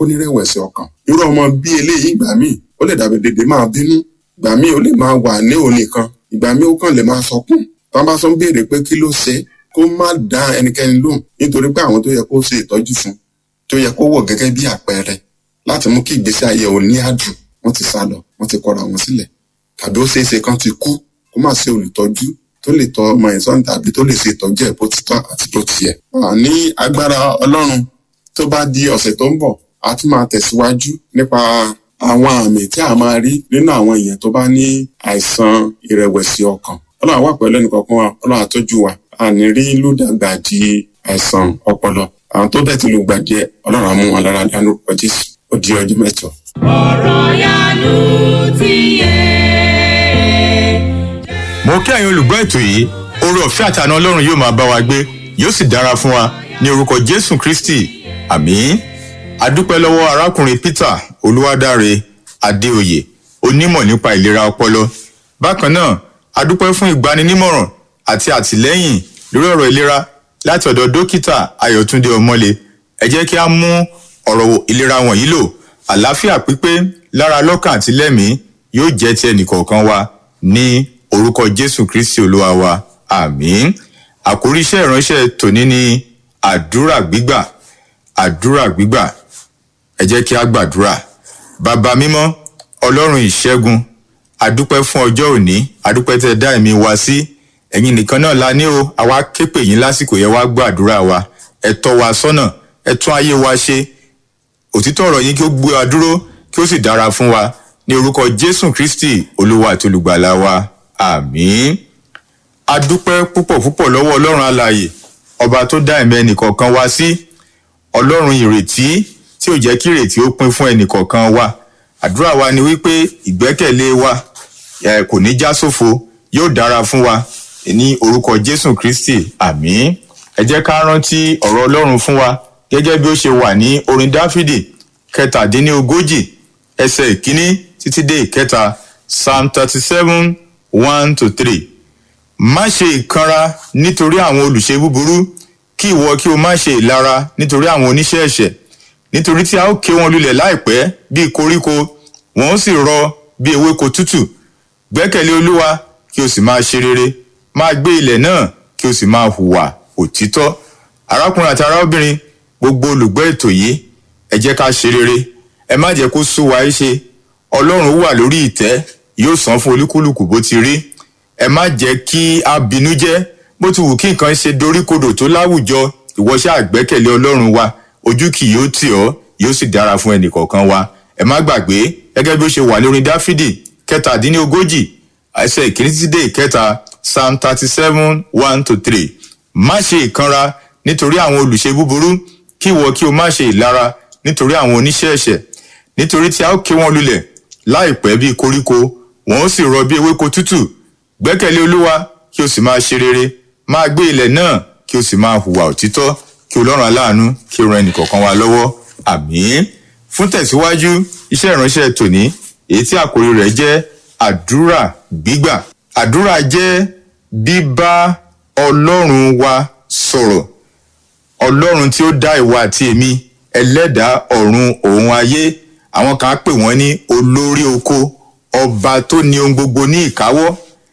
kó ní rẹ̀wẹ̀sì ọkàn irú ọmọ bí eléyìí ìgbà míì ó lè dàbí dèdè máa bínú ìgbà míì ó lè máa wà ní òun nìkan ìgbà míì ó kàn lè máa sọkún tí wọn bá sọ ń béèrè pé kí ló ṣe kó má dá ẹnikẹ́ni lóhùn nítorí pé àwọn tó yẹ kó ṣe ìtọ́jú fún tó yẹ kó wò gẹ́gẹ́ bí àpẹẹrẹ láti mú kí ìgbésí ayé òun ní àdùn wọ́n ti sá lọ wọ́n ti kọra wọn sílẹ̀ tàbí ó ṣeéṣe kan ti kú kó má ṣe olùtọ́jú tó lè tọ́ ọmọ ẹ̀ sọ́n tàbí tó lè ṣe ìtọ́jú ẹ̀ bó ti tọ́ àti bó ti yẹ. ní agbára ọlọ́run tó bá di ọ̀sẹ̀ tó ń bọ̀ a tún máa tẹ̀síwájú nípa àwọn àmì tí a máa rí nínú àwọn èèyàn tó bá ní àìsàn ìrẹ̀wẹ̀sì ọkàn ọlọ́run àwà pẹ̀lú ẹnìkọ̀ọ̀kan wa ọlọ́run àtọ́jú wa àní rí lùdàgbà di àìsàn ọpọlọ àwọn tó bẹ̀ ti lùgbàdì ẹ̀ ọlọ́run àmú wọn lára dánú ọjọ́ jésù ó di ọjọ́ mẹ́jọ. ọ̀rọ̀ yanu ti yé. mo kí ẹ̀yin olùgbọ́ ètò yìí oore ọ̀fẹ́ àtàná ọlọ́run yóò máa bá wa gbé yóò sì dára fún wa ní orúkọ jésù kristi àmín adúpẹ́ lọ́wọ́ arákùnrin peter olúwadáre adéoyè onímọ̀ nípa ìlera ọpọlọ bákan náà adúpẹ́ fún ìgbaninímọ̀ràn àti àtìlẹ́yìn lórí ọ̀rọ̀ ìlera láti ọ̀dọ̀ dókítà ayọ̀túndé ọmọlé ẹ jẹ́ kí a mú ọ̀rọ̀ ìlera wọ̀nyí lò àlàáfíà pípé lára lọ́kàn àti lẹ́mìí yóò jẹ́ ti ẹnìkọ̀ọ̀kan wa ní orúkọ jésù kristi olúwa wa àmín àkórí iṣẹ́ ìránṣẹ́ tòní ni àdúrà gbígbà àdúrà gbígbà ẹ jẹ́ kí a gbàdúrà bàbá mímọ́ ọlọ́run ìṣẹ́gun adúpẹ́ fún ọjọ́ òní adúpẹ́ tẹ́ dá ẹ̀mí wa sí ẹ̀yin nìkan náà la ní o àwa képe yín lásìkò yẹn wá gbàdúrà wa ẹ tọ́ wa sọ́nà ẹ tún ayé wa ṣe òtítọ́ ọ̀rọ̀ yín kí ó gbé wa dúró kí ó sì dára fún wa ní orúkọ jésù kristi olúwa àti olùgbàlà wa àmín adúpẹ́ púpọ̀ púpọ̀ lọ́wọ́ ọlọ́run alààyè ọba tó dá ẹ̀mí ẹnìkọ̀ọ̀kan wa sí ọlọ́run ìrètí tí ò jẹ́ kí ìrètí ó pin fún ẹnìkọ̀ọ̀kan wa àdúrà wa ni wípé ìgbẹ́kẹ̀lé wa eh, kò ní já sófo yóò dára fún wa ní orúkọ jésù kristi àmín ẹ jẹ́ ká rántí ọ̀rọ̀ ọlọ́run fún wa gẹ́gẹ́ bí ó ṣe wà ní orin dáfídì kẹtàdínlógójì ẹsẹ̀ ìkíní títí dé ìkẹta psalm thirty seven one to three má ṣe ìkanra nítorí àwọn olùṣe búburú kí ìwọ kí o má ṣe ìlara nítorí àwọn oníṣẹ́ ẹ̀ṣẹ̀ nítorí tí a ó ké wọn lulẹ̀ láìpẹ́ bíi koríko wọn ó sì rọ bí ewéko tútù gbẹ́kẹ̀lé olúwa kí o sì máa ṣe rere máa gbé ilẹ̀ náà kí o sì máa hùwà òtítọ́ arákùnrin àti arábìnrin gbogbo olùgbọ́ ètò yìí ẹ jẹ́ ká ṣe rere ẹ má jẹ́ kó sú wa ṣe ọlọ́run wà lórí ìtẹ́ yóò san fún olúkúlùkù bó ti rí ẹ má jẹ́ kí a bínú jẹ́ bó ti wù kí nǹkan ṣe doríkodò tó láwùjọ ìwọ ṣáà gbẹ́kẹ̀lé ọlọ́run wa ojú kì yóò tì ọ́ yóò sì dára fún ẹnìkọ̀ọ̀kan wa ẹ má gbàgbé gẹ́gẹ́ bí ó ṣe wà lórí dáfídì kẹtàdínlógójì ẹsẹ̀ ìkíní títí dé ìkẹta psalm thirty seven one to three má ṣe ìkanra nítorí àwọn olùṣe búburú kí ìwọ kí o má ṣe ìlara nítorí àwọn oníṣẹ́ ẹ̀ṣẹ̀ nítorí tí a ó ké wọn lulẹ̀ láìpẹ́ bíi koríko wọn ó sì rọ bí ewéko tútù gbẹ́kẹ̀lé olúwa kí o sì máa ṣe rere máa gbé ilẹ̀ náà kí o sì máa hùwà òtítọ́ kí ọlọ́run aláàánú kí o ran ẹnìkọ̀ọ̀kan wa lọ́wọ́ àmín fún tẹ̀síwájú iṣẹ́ ìránṣẹ́ tòní èyí tí àkórí rẹ̀ jẹ́ àdúrà gbígbà àdúrà jẹ́ bíbá ọlọ́run wa sọ̀rọ̀ ọlọ́run tí ó dá ìwà àti èmi ẹlẹ́dàá ọ̀run òun ayé àwọn kan á pè wọ́n ní olórí oko ọba tó ní ohun gbogbo ní ìkáwọ́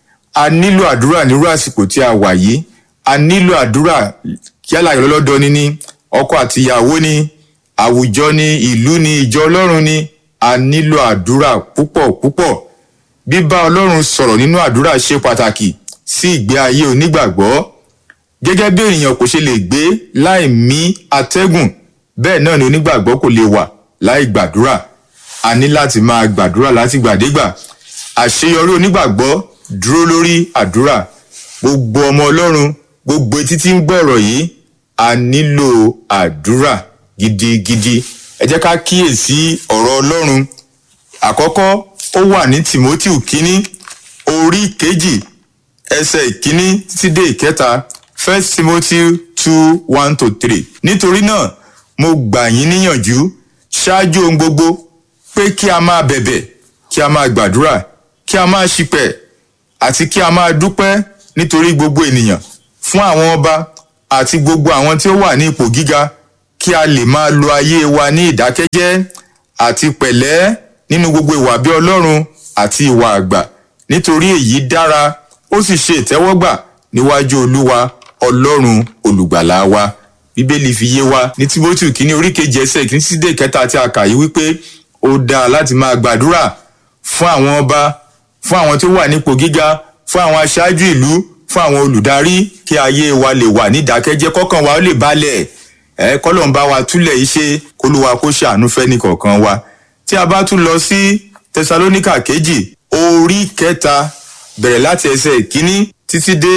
a nílò àdúrà nírú àsìkò tí a wà yìí a nílò àdúrà yálà ìrọlọ́dọ̀ ni ní ọkọ àti ìyàwó ni àwùjọ ni ìlú ni ìjọ ọlọ́run ni a nílò àdúrà púpọ̀ púpọ̀ bíbá ọlọ́run sọ̀rọ̀ nínú àdúrà ṣe pàtàkì sí ìgbé ayé onígbàgbọ́ gẹ́gẹ́ bí ènìyàn kò ṣe lè gbé láì mí atẹ́gùn bẹ́ẹ̀ náà ni onígbàgbọ́ kò lè wà láì gbàdúrà a ní láti máa gbàdúrà láti gbàdégbà àṣeyọrí onígbàgbọ́ dúró lórí àdúrà gbogbo ọmọ ọlọ́run gbogbo etí tí ń gbọ́rọ̀ yìí a nílò àdúrà gidigidi ẹ jẹ́ ká kíyèsí ọ̀rọ̀ ọlọ́run àkọ́kọ́ ó wà ní timothy kínní orí kejì ẹsẹ̀ ìkíní títí dé ìkẹta first timothy two one to three nítorí náà mo gbà yín níyànjú ṣáájú ohun gbogbo pé kí a máa bẹ̀bẹ̀ kí a máa gbàdúrà kí a máa ṣìpẹ̀ àti kí a máa dúpẹ́ nítorí gbogbo ènìyàn fún àwọn ọba àti gbogbo àwọn tí ó wà ní ipò gíga kí kí a lè máa lo ayé wa ní ìdákẹ́jẹ́ àti pẹ̀lẹ́ nínú gbogbo ìwà bí ọlọ́run àti ìwà àgbà nítorí èyí dára ó sì ṣe ìtẹ́wọ́gbà níwájú olúwa ọlọ́run olùgbàlà wa bíbélì fi yé wa ní tímọ́tì kínní orí kejì ẹsẹ̀ kìíní sí dé kẹta àti àkà yìí wípé ó dáa láti máa gbàdúrà fún àwọn ọba fún àwọn tó wà nípò gíga fún àwọn aṣáájú ìlú fún àwọn olùdarí kí ayé wa lè wà ní ìdákẹ́jẹ́ kọ́kàn wa ó lè balẹ̀ ẹ kọ́lọ́n bá wa túlẹ̀ yìí ṣe kólúwa kó ṣàánú fẹ́ni kọ̀ọ̀kan wa tí a bá tún lọ sí tẹsalóníkà kejì orí kẹta bẹ̀rẹ̀ láti ẹsẹ̀ ìkíní títí dé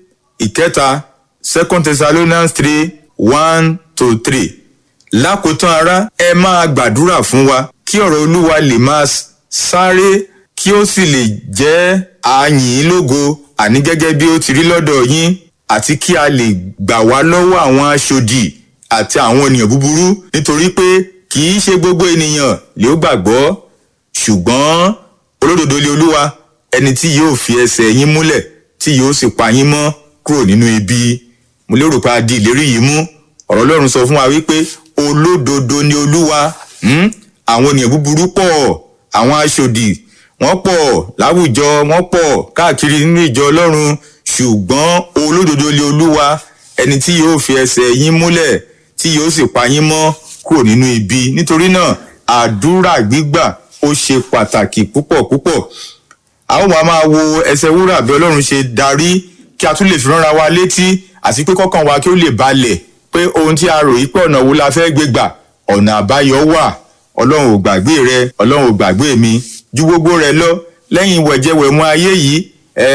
ìkẹta second thessalonians three one to three lákòótán ará ẹ máa gbàdúrà fún wa kí ọ̀rọ̀ olúwa lè máa sáré kí ó sì lè jẹ́ àyìn lógo àní gẹ́gẹ́ bí ó ti rí lọ́dọ̀ yín àti kí a lè gbà wá lọ́wọ́ àwọn aṣòdì àti àwọn ènìyàn búburú nítorí pé kì í ṣe gbogbo ènìyàn lè ó gbàgbọ́ ṣùgbọ́n olódodo lé olúwa ẹni tí yóò fi ẹsẹ̀ yín múlẹ̀ tí yóò sì pa yín mọ́ kúrò nínú ibi mo lérò pé a di ìlérí yìí mú ọ̀rọ̀ ọlọ́run sọ fún wa wípé olódodo ni olúwa àwọn ènìyàn búburú pọ̀ àwọn aṣòdì wọ́n pọ̀ láwùjọ wọ́n pọ̀ káàkiri nínú ìjọ ọlọ́run ṣùgbọ́n olódodo lé olúwa ẹni tí yóò fi ẹsẹ̀ yín múlẹ̀ tí yóò sì pa yín mọ́ kúrò nínú ibi nítorí náà àdúrà gbígbà ó ṣe pàtàkì púpọ̀ púpọ̀ a ó máa máa wo ẹsẹ̀ wúrà bí ọlọ́run ṣe darí kí a tún lè fi ránra wa létí àti pé kọ́kàn wa kí ó lè balẹ̀ pé ohun tí a rò yí pé ọ̀nà wo la fẹ́ gbé gbà ọ̀nà àbáyọ wà ọlọ́run ò gbàgbé rẹ ọlọ́run ò gbàgbé mi ju gbogbo rẹ lọ lẹ́yìn wẹ̀jẹwẹ̀mu ayé yìí ẹ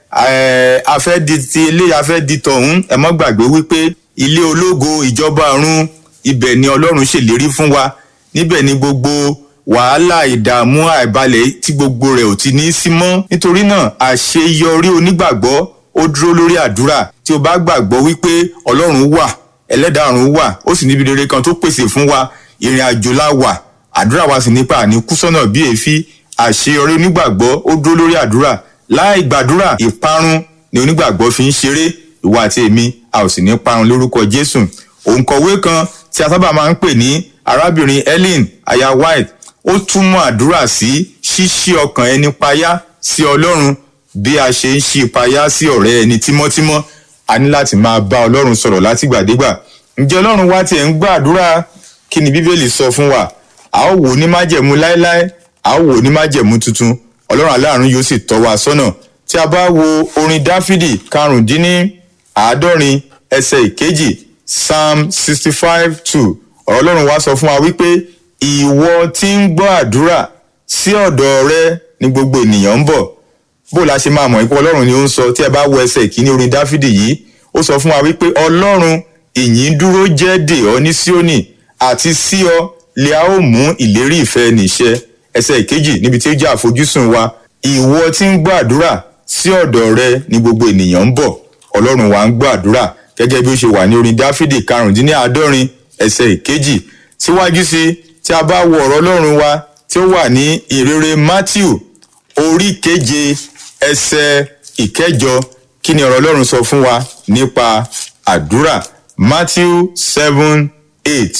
ẹ afẹ́ di ti ilé afẹ́ di tọ̀hún ẹ mọ́ gbàgbé wípé ilé ológo ìjọba ọ̀run ibẹ̀ ni ọlọ́run ṣèlérí fún wa níbẹ̀ ni gbogbo wàhálà ìdààmú àìbalẹ̀ tí gbogbo rẹ̀ ò ti ní í sí mọ́ nítorí náà àṣeyọrí onígbàgbọ́ ó dúró lórí àdúrà tí o bá gbàgbọ́ wípé ọlọ́run wà ẹlẹ́dàá ọ̀run wà ó sì níbi rere kan tó pèsè fún wa ìrìn àjò la wà àdúrà wa sì nípa àní kú sọ́nà bí èéfín àṣeyọrí onígbàgbọ́ ó dúró lórí àdúrà láì gbàdúrà ìparun ni onígbàgbọ́ fi ń ṣeré ìwà àti èmi a ò sì ní parun lórúkọ jésù òǹkọ̀wé kan tí a sábà máa ń pè ní arábìnrin ellen aya white ó túmọ̀ àdúrà sí ṣíṣí ọkàn ẹni payá sí ọlọ́run bí a ṣe ń ṣí payá sí ọ̀rẹ́ ẹni tímọ́tímọ́ a ní láti máa bá ọlọ́run sọ̀rọ̀ látìgbàdégbà ǹjẹ́ ọlọ́run wá tiẹ̀ ń gbàdúrà kí ni bíbélì sọ fún wa a ó wò ní májẹ̀mú láéláé a ó wò ní májẹ̀mú tuntun ọlọ́run aláàánú yóò sì tọ́ wa sọ́nà tí a bá wo orin dáfídì karùndínní àádọ́rin ẹsẹ̀ ìkejì psalm sixty five two ọ̀rọ̀ ọlọ́run wá sọ fún wa wípé ìwọ tí ń gbọ́ àdúrà sí ọ̀dọ̀ rẹ ní gbogbo ènìyàn ń bọ̀ bó la ṣe máa mọ̀ ipò ọlọ́run ni ó ń sọ tí ẹ bá wo ẹsẹ̀ ìkíní orin dáfídì yìí ó sọ fún wa wípé ọlọ́run ìyìn dúró jẹ́ dè ọ́ ní síónì àti sí ọ lè a ó mú ìlérí ìfẹ́ níṣẹ́ ẹsẹ̀ ìkejì níbi tí ó jẹ́ àfojúsùn wa ìwọ tí ń gbọ́ àdúrà sí ọ̀dọ̀ rẹ ní gbogbo ènìyàn ń bọ̀ ọlọ́run wa ń gbọ́ àdúrà gẹ́gẹ́ bí ó ṣe wà ní orin dáfídì karùndínláàádọ́rin ẹsẹ̀ ìkejì síwájú sí tí a bá wo ọ̀rọ̀ ọlọ́run wa tí ó wà ní ìrere matthew orí keje ẹsẹ̀ ìkẹjọ kí ni ọ̀rọ̀ ọlọ́run sọ fún wa nípa àdúrà matthew seven eight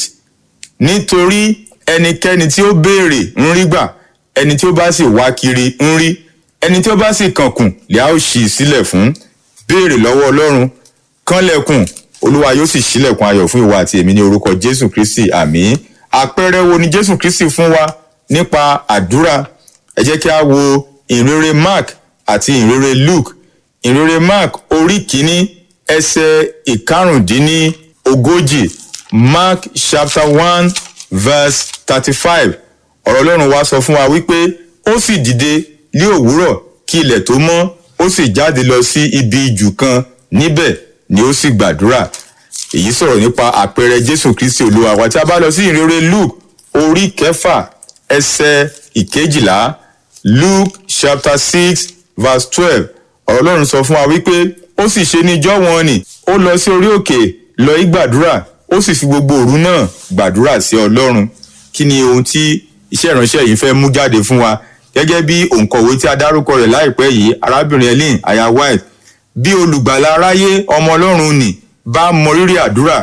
nítorí ẹnikẹ́ni tí ó béèrè ń rí gbà ẹni tí ó bá sì wá kiri ń rí ẹni tí ó bá sì kànkùn lè á ó ṣí sílẹ̀ fún béèrè lọ́wọ́ ọlọ́run kánlẹ̀kùn olúwa yóò sì ṣílẹ̀kùn ayọ̀ fún ìwà àti èmi ní orúkọ jésù kristi àmì àpẹẹrẹ wo ni jésù kristi fún wa nípa àdúrà ẹ jẹ́ kí a wo ìrere mark àti ìrere luke ìrere mark orí kìíní ẹsẹ̀ ìkarùndínní ogójì mark chapter one verse thirty-five ọ̀rọ̀ ọlọ́run wa sọ fún wa wípé ó sì dìde ní òwúrọ̀ kí ilẹ̀ tó mọ́ ó sì jáde lọ sí ibi ijù kan níbẹ̀ ni ó sì gbàdúrà èyí sọ̀rọ̀ nípa àpẹẹrẹ jésù kristi olúwa wa tí a bá lọ sí ìrere luke orí kẹfà ẹsẹ̀ ìkejìlá luke chapter six verse twelve ọ̀rọ̀ ọlọ́run sọ fún wa wípé ó sì ṣe ní ijọ́ wọn ni ó lọ sí orí òkè lọ í gbàdúrà ó sì fi gbogbo òru náà gbàdúrà sí ọlọ́run kí ni ohun tí iṣẹ́ ìránṣẹ́ yìí fẹ́ mú jáde fún wa gẹ́gẹ́ bí òǹkọ̀wé tí a dárúkọ rẹ̀ láìpẹ́ yìí arábìnrin ellen aya white bí olùgbàlà aráyé ọmọ ọlọ́run nì bá mọ rírì àdúrà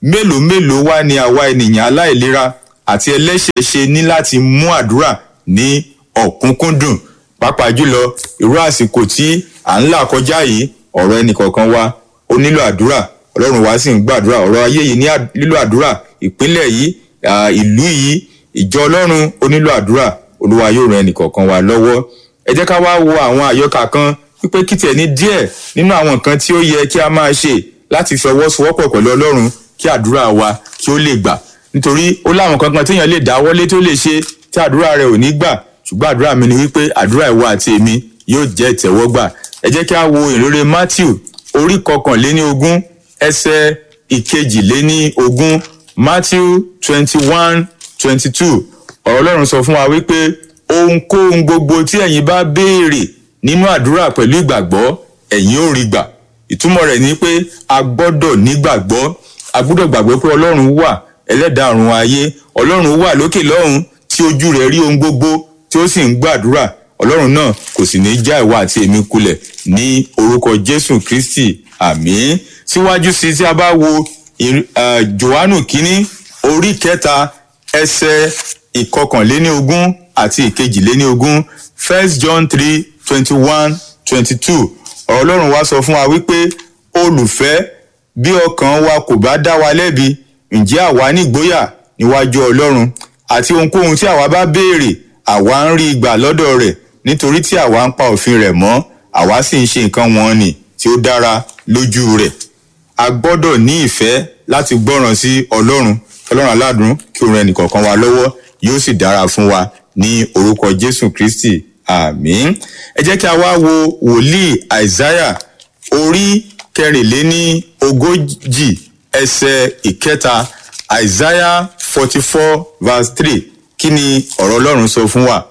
mélòó mélòó wá ni àwa ènìyàn aláìlera àti ẹlẹ́ṣẹ̀ ṣe ní láti mú àdúrà ní ọ̀kúnkúndùn pàápàá jùlọ irú àsìkò tí à ń là kọjá yìí ọ̀rọ̀ ẹnìkọ̀ọ̀kan wa ó nílò àdúrà ọlọ́run wa sì ń gbàdúrà ọ̀rọ̀ ayé yìí ní à- nílò àdúrà ìpínlẹ̀ yìí à, ìlú yìí ìjọ ọlọ́run ó nílò àdúrà olúwa yóò ran ẹnìkọ̀ọ̀kan wa lọ́wọ́ ẹ jẹ́ ká wá wo àwọn àyọkà kan wípé kí tiẹ̀ ní díẹ̀ nínú àwọn nǹkan tí ó yẹ kí a máa ṣe láti fọwọ́sowọ́pọ̀ pẹ̀lú ọlọ́run kí àdúrà wa kí ó lè gbà nítorí ó láwọn kankan téèyàn lè dáwọ́lé tó lè ṣe tí àdúrà rẹ̀ ò ní gbà ṣùgbọ́n àdúrà mi ni wípé àdúrà ìwọ àti èmi yóò jẹ́ ìtẹ́wọ́gbà ẹ jẹ́ kí a wo ìrere matthew orí kọkànléní ogún ẹsẹ̀ ìkejìléní ogún matthew twenty one twenty two ọ̀rọ̀ ọlọ́run sọ fún wa wípé ohunkóhun gbogbo tí ẹ̀yin bá béèrè nínú àdúrà pẹ̀lú ìgbàgbọ́ ẹ̀yin ò rí gbà ìtumọ̀ rẹ̀ ni pé a gbọ́dọ̀ nígbàgbọ́ a gbọ́dọ̀ gbàgbọ́ pé ọlọ́run wà ẹlẹ́dàá ọ̀run ayé ọlọ́run wà lókè lọ́hùn tí ojú rẹ̀ rí ohun gbogbo tí ó sì ń gbàdúrà ọlọ́run náà kò sì ní já ìwà àti èmi kulẹ̀ ní orúkọ jésù kristi àmín síwájú sí tí a bá wo ìr- eh, johannu kínní orí kẹta ẹsẹ̀ ìkọkànléní ogún àti ìkejìléní ogún first john three twenty one twenty two ọ̀rọ̀ ọlọ́run wá sọ fún wa wípé olùfẹ́ bí ọkàn wa kò bá dá wa lẹ́bi ǹjẹ́ àwa nígboyà níwájú ọlọ́run àti ohunkóhun tí àwa bá béèrè àwa ń rí gbà lọ́dọ̀ rẹ̀ nítorí tí àwa ń pa òfin rẹ̀ mọ́ àwa sì ń ṣe nǹkan wọn nì tí ó dára lójú rẹ̀ a gbọ́dọ̀ ní ìfẹ́ láti gbọ́ràn sí ọlọ́run ọlọ́run aládùn kí òun ẹnìkọ̀ọ̀kan wa lọ́wọ́ yóò sì dára fún wa ní orúkọ jésù kristi àmín ẹ jẹ́ kí a wá wo wòlíì àìsáyà orí kẹrìnléní ogójì ẹsẹ̀ ìkẹta àìsáyà forty four verse three kí ni ọ̀rọ̀ ọlọ́run sọ fún wa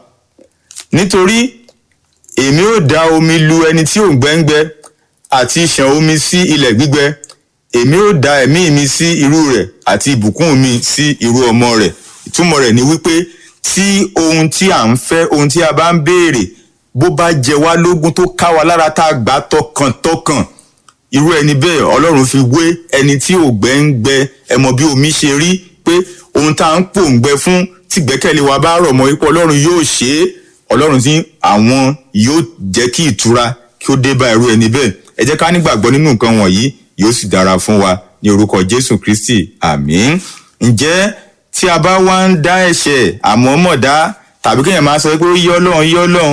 nítorí èmi ò dá omi lu ẹni tí ò ń gbẹ́ngbẹ́ àti ṣàn omi sí ilẹ̀ gbígbẹ èmi ò dá ẹ̀mí mi sí irú rẹ̀ àti ìbùkún mi sí irú ọmọ rẹ̀ ìtumọ̀ rẹ̀ ni wípé tí ohun tí à ń fẹ́ ohun tí a bá ń béèrè bó bá jẹ wá lógún tó ká wa lára tá a gbà tọkàntọkàn irú ẹni bẹ́ẹ̀ ọlọ́run fi wé ẹni tí ògbẹ́ ń gbẹ ẹ mọ bí omi ṣe rí pé ohun tá à ń pòǹgbẹ fún tí gbẹ́kẹ̀lé wa bá rọ̀ mọ́ ipò ọlọ́run yóò ṣe é ọlọ́run tí àwọn yóò jẹ́ kí ìtura kí ó dé bá irú ẹni bẹ́ẹ̀ ẹ jẹ́ ká nígbàgbọ́ nínú nǹkan wọ̀nyí yóò sì dára fún wa ní orúkọ jésù kristi àmín ǹjẹ́ tí a bá wá ń dá ẹ̀ṣẹ̀ àmọ́mọ̀dá tàbí kéèyàn máa sọ pé ó yọ́ lọ́hún yọ́ lọ́hún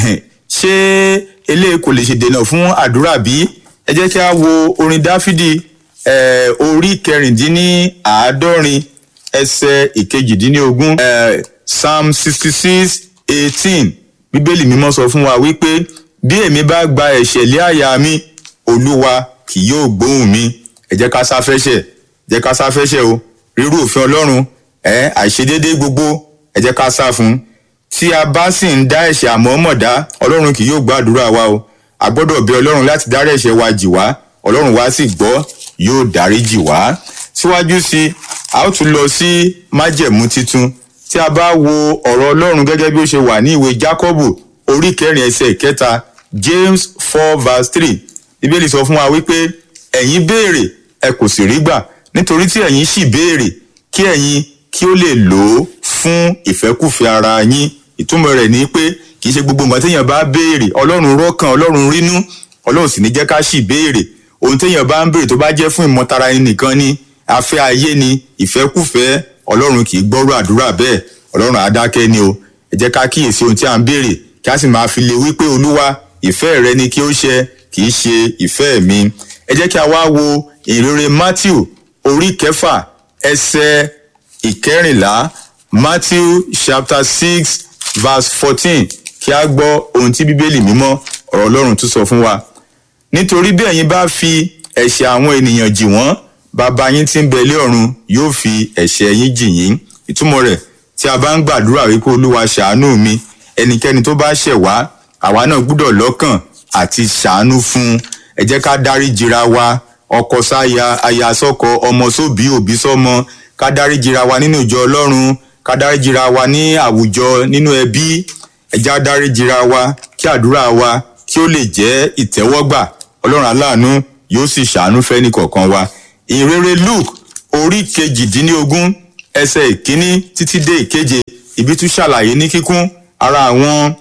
ṣé eléyìí kò lè ṣe dènà fún àdúrà bí ẹ jẹ́ kí a wo orin dáfídì eh, orí kẹrìndínláàádọ́rin ẹsẹ̀ ìkejìdínlógún eh, psalm sixty six eighteen bíbélì mímọ́ sọ fún wa wípé bí èmi bá gba ẹ̀ṣẹ̀ lé àyà mi olúwa kì yóò gbóhùn mi ẹ jẹ́ ká sáfẹ́ṣẹ̀ jẹ́ ká sáfẹ́ṣẹ̀ o rírú òfin ọlọ́run ẹ àìṣedédé gbogbo ẹ jẹ́ ká sá fún un tí a bá sì ń dá ẹ̀ṣẹ̀ àmọ́mọ̀dá ọlọ́run kì yóò gbàdúrà wa o a gbọ́dọ̀ bẹ ọlọ́run láti dárí ẹ̀ṣẹ̀ wa jì wá ọlọ́run wa sì gbọ́ yóò dárí jì wá síwájú sí i a ó tún lọ sí májẹ̀mú titun tí a bá wo ọ̀rọ̀ ọlọ́run gẹ́gẹ́ bí ó ṣe wà ní ìwé jákọ́bù orí kẹrin ẹsẹ̀ ìkẹta james four verse three bíbélì sọ fún wa wípé ẹ̀yin béèrè ẹ kò sì rí gbà nítorí tí ẹ̀yin sì béèrè kí ẹ̀yin kí ó lè lò ó fún ìfẹ́kùfẹ́ ara yín ìtumọ̀ rẹ̀ ni pé kì í ṣe gbogbo nǹkan téèyàn bá béèrè ọlọ́run rọ́kàn ọlọ́run rínú ọlọ́run sì ní jẹ́ ká sì béèrè ohun téèyàn bá ń béèrè tó bá jẹ́ fún ìmọ̀tara ẹni nìkan ni afẹ́ ayé ni ìfẹ́kùfẹ́ ọlọ́run kì í gbọ́rọ̀ àdúrà bẹ́ẹ̀ ọlọ́run àdákẹ́ ni o ẹ jẹ́ ká kíyèsí ohun tí à ń béèrè kí a sì máa fi lè wípé olúwa ìfẹ́ rẹ ni kí ó ṣe kì í ṣe ìfẹ́ mi ẹ jẹ́ kí a wá wo ìrere matthew orí kẹfà ẹsẹ̀ ìkẹrìnlá matthew chapter six verse fourteen kí a gbọ́ ohun tí bíbélì mímọ́ ọ̀rọ̀ ọlọ́run tún sọ fún wa nítorí bí ẹ̀yin bá fi ẹ̀ṣẹ̀ àwọn ènìyàn jì wọ́n bàbá yín tí ń bẹ lé ọ̀run yóò fi ẹ̀ṣẹ̀ yín jì yín ìtumọ̀ rẹ̀ tí a bá ń gbàdúrà wípé olúwa ṣàánú mi ẹnikẹ́ni tó bá ṣẹ̀ wá àwa náà gbúdọ̀ lọ́kàn àti ṣàánú fún un ẹ jẹ́ ká dárí jìra wa ọkọ sáya aya sọ́kọ ọmọ sóbí òbí sọ́mọ ká dárí jìra wa nínú ìjọ ọlọ́run ká dárí jìra wa ní àwùjọ nínú ẹbí ẹ jẹ́ á dárí jìra wa kí àdúrà wa kí ó lè jẹ́ ìtẹ́wọ́gbà ọlọ́run aláàánú yóò sì ṣàánú fẹ́ni kọ̀ọ̀kan wa ìrere luke orí kejìdínlógún ẹsẹ̀ ìkíní títí dé ìkeje ibi tún ṣàlàyé ní kíkún ara àwọn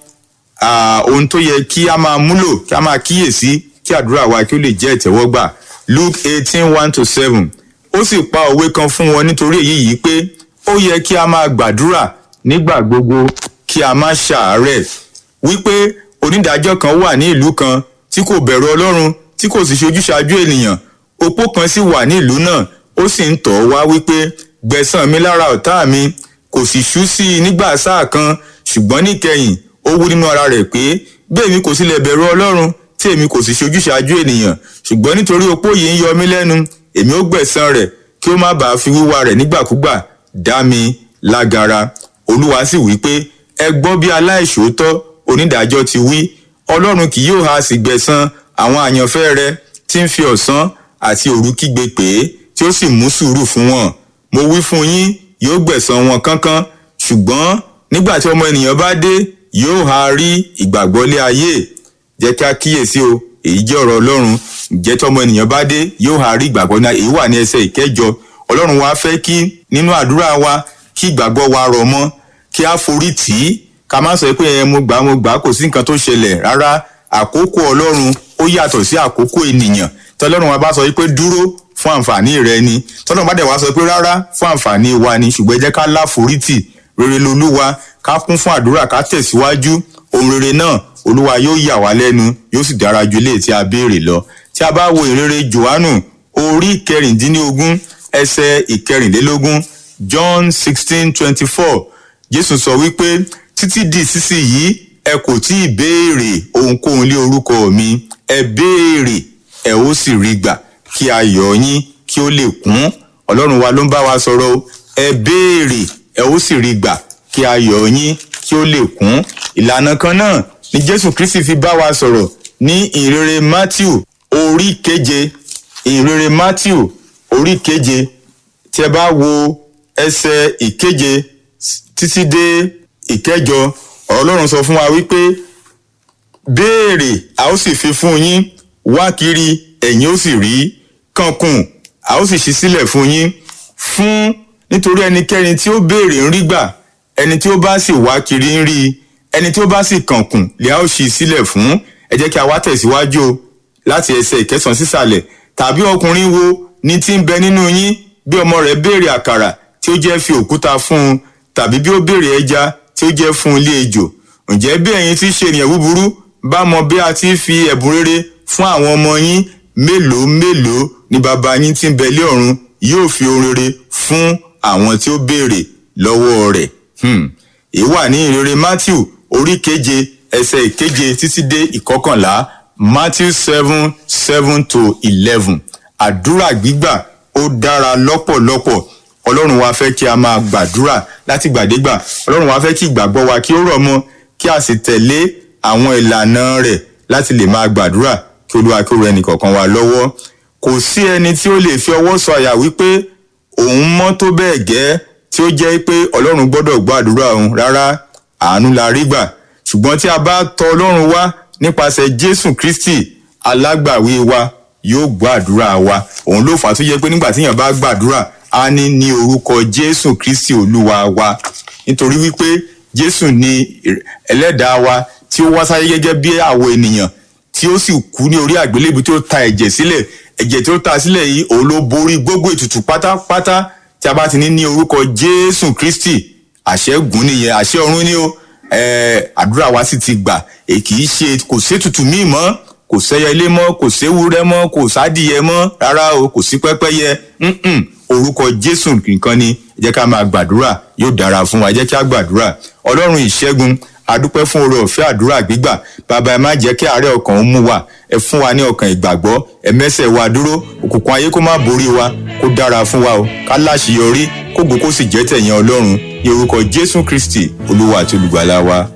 ah, ohun tó yẹ kí a máa múlò kí a máa kíyèsí kí àdúrà wa kí ó lè jẹ́ ìtẹ́wọ́gbà luke eighteen one to seven ó sì pa òwe kan fún wọn nítorí èyí yìí pé ó yẹ kí a máa gbàdúrà nígbà gbogbo kí a má ṣàárẹ̀ wípé onídàájọ́ kan wà ní ìlú kan tí kò bẹ̀rù ọlọ́run tí kò sì ṣojúṣàájú ènìyàn opó kan sì wà ní ìlú náà ó sì ń tọ̀ ọ́ wá wípé gbẹ̀san mi lára ọ̀tá mi kò sì ṣú sí i nígbà sáà kan ṣùgbọ́n níkẹyìn ó wú nínú ara rẹ̀ pé bẹ́ẹ̀ mi kò sílẹ̀ bẹ̀rù ọlọ́run tí èmi kò sì ṣojúṣàájú ènìyàn ṣùgbọ́n nítorí opó yìí ń yọ mí lẹ́nu èmi ó gbẹ̀san rẹ̀ kí ó má bàa fi wíwá rẹ̀ nígbàkúgbà dá mi lágara olúwa sì wí pé ẹ gbọ́ bí aláìṣòótọ́ onídàájọ́ ti wí ọlọ́run kì yóò ha sì gbẹ̀san àwọn àyànfẹ́ rẹ̀ tí ń fi ọ̀sán àti òru kígbe pè é tí ó sì mú sùúrù fún wọn mo wí fún yín yóò gbẹ̀san wọn kánkán ṣùgbọ́n nígbà tí ọmọ ènìyàn bá dé yóò ha rí ìgbàgbọ́ lé ayé jẹ́ kí a kíyèsí o èyí jẹ́ ọ̀rọ̀ ọlọ́run ǹjẹ́ tí ọmọ ènìyàn bá dé yóò ha rí ìgbàgbọ́ náà èyí wà ní ẹsẹ̀ ìkẹjọ ọlọ́run wa fẹ́ kí nínú àdúrà wa kí ìgbàgbọ́ wa rọ̀ mọ́ kí a forí tì í ká má sọ pé ẹ mo gbà mo gbà kò sí nǹkan tó ṣẹlẹ̀ rárá àkókò ọlọ́run ó yàtọ̀ sí àkókò ènìyàn tọ́lọ́run wa bá sọ pé dúró fún àǹfààní rẹ ni tọ́lọ́run bá dẹ̀ wá sọ pé rárá fún àǹfààní wa ni ṣùgbọ́n ẹ jẹ́ ká láforítì rere lolúwa ká kún fún àdúrà ká tẹ̀síwájú ohun rere náà olúwa yóò yà wá lẹ́nu yóò sì dára ju ilé tí a béèrè lọ tí a bá wo ìrere johannu orí kẹrìndínlógún ẹsẹ̀ ìkẹrìnlélógún john sixteen twenty four jésù sọ wípé títí di ìsinsìnyí ẹ kò tí ì béèrè ohunkóhun lé orúkọ mi ẹ béèrè ẹ ó sì rí gbà kí ayọ̀ yín kí ó lè kún ọlọ́run wa ló ń bá wa sọ̀rọ̀ o ẹ béèrè ẹ ó sì rí gbà kí ayọ̀ yín kí ó lè kún ìlànà kan náà ni jésù kristi fi bá wa sọ̀rọ̀ ní ìrere matthew orí keje ìrere matthew orí keje tí ẹ bá wo ẹsẹ̀ ìkeje títí dé ìkẹjọ ọ̀rọ̀ ọlọ́run sọ fún wa wípé béèrè a ó sì fi fún yín wá kiri ẹ̀yin ó sì rí kankun a ó sì ṣí sílẹ̀ fún yín fún nítorí ẹnikẹ́ni tí ó béèrè ń rí gbà ẹni tí ó bá sì wá kiri ń rí ẹni tí ó bá sì kankun lè a ó ṣí sílẹ̀ fún ẹ jẹ́ kí a wá tẹ̀síwájú o láti ẹsẹ̀ ìkẹsàn sísàlẹ̀ tàbí ọkùnrin wo ní tí ń bẹ nínú yín bí ọmọ rẹ̀ béèrè àkàrà tí ó jẹ́ fi òkúta fún un tàbí bí ó béèrè ẹja tí ó jẹ́ fún ilé ejò ǹjẹ́ bí ẹ̀yin tí ṣe ènìyàn búburú bá mọ bí a ti fi ẹ̀bùn rere fún àwọn ọmọ yín mélòó mélòó ni bàbá yín tí ń bẹ lé ọ̀run yóò fi ohun rere fún àwọn tí ó béèrè lọ́wọ́ rẹ̀ èyí wà ní ìrere matthew orí keje ẹsẹ̀ ìkeje títí dé ìkọkànlá matthew seven seven to eleven àdúrà gbígbà ó dára lọ́pọ̀lọpọ̀ ọlọ́run wa fẹ́ kí a máa gbàdúrà láti gbàdégbà ọlọ́run wa fẹ́ kí ìgbàgbọ́ wa kí ó rọ̀ mọ́ kí a sì tẹ̀lé àwọn ìlànà rẹ̀ láti lè máa gbàdúrà kí olúwa kí ó rẹ ẹnìkọ̀ọ̀kan wa lọ́wọ́ kò sí ẹni tí ó lè fi ọwọ́ sọ àyà wípé òun mọ́ tó bẹ́ẹ̀ gẹ́ tí ó jẹ́ pé ọlọ́run gbọ́dọ̀ gbọ́ àdúrà òun rárá àánú la rí gbà ṣùgbọ́n tí a bá tọ ọlọ́run wá nípasẹ̀ jésù kristi alágbàwí wa yóò gbọ́ àdúrà wa òun ló fà á tó yẹ pé nígbà tíyàn bá gbàdúrà á ní ní orúkọ jésù kristi olúwa wa nítorí wípé jésù ni ẹlẹ́dàá wa tí ó wá sáyé gẹ́gẹ́ bí àwọ̀ ènìyàn tí ó sì kú ní orí àgbélébù tí ó ta ẹ̀jẹ̀ sílẹ̀ ẹ̀jẹ̀ tí ó ta sílẹ̀ yìí òun ló borí gbogbo ètùtù pátápátá tí a bá ti ní ní orúkọ jésù kristi àṣẹ́gun nìyẹn àṣẹ ọ̀run ni ó àdúrà wa sì ti gbà kì í ṣe kò sétùtù míì mọ́ kò sẹ́yẹ ilé mọ́ kò séwúrẹ́ mọ́ kò sádìyẹ mọ́ rárá o kò sí pẹ́pẹ́yẹ orúkọ jésù nìkan ni ẹ jẹ́ ká máa gbàdúrà yóò dára fún wa ẹ jẹ́ kí á gbàdúrà ọlọ́run ìṣẹ́gun adúpẹ́ fún oore ọ̀fẹ́ àdúrà gbígbà bàbá ẹ má jẹ́ kí àárẹ̀ ọkàn ó mú wa ẹ fún wa ní ọkàn ìgbàgbọ́ ẹ mẹ́sẹ̀ wa dúró òkùnkùn ayé kó má borí wa kó dára fún wa o ká láṣeyọrí kó gbó kó sì jẹ́ tẹ̀yìn ọlọ́run ní orúkọ jésù kristi olúwa àti olùgbàlà wa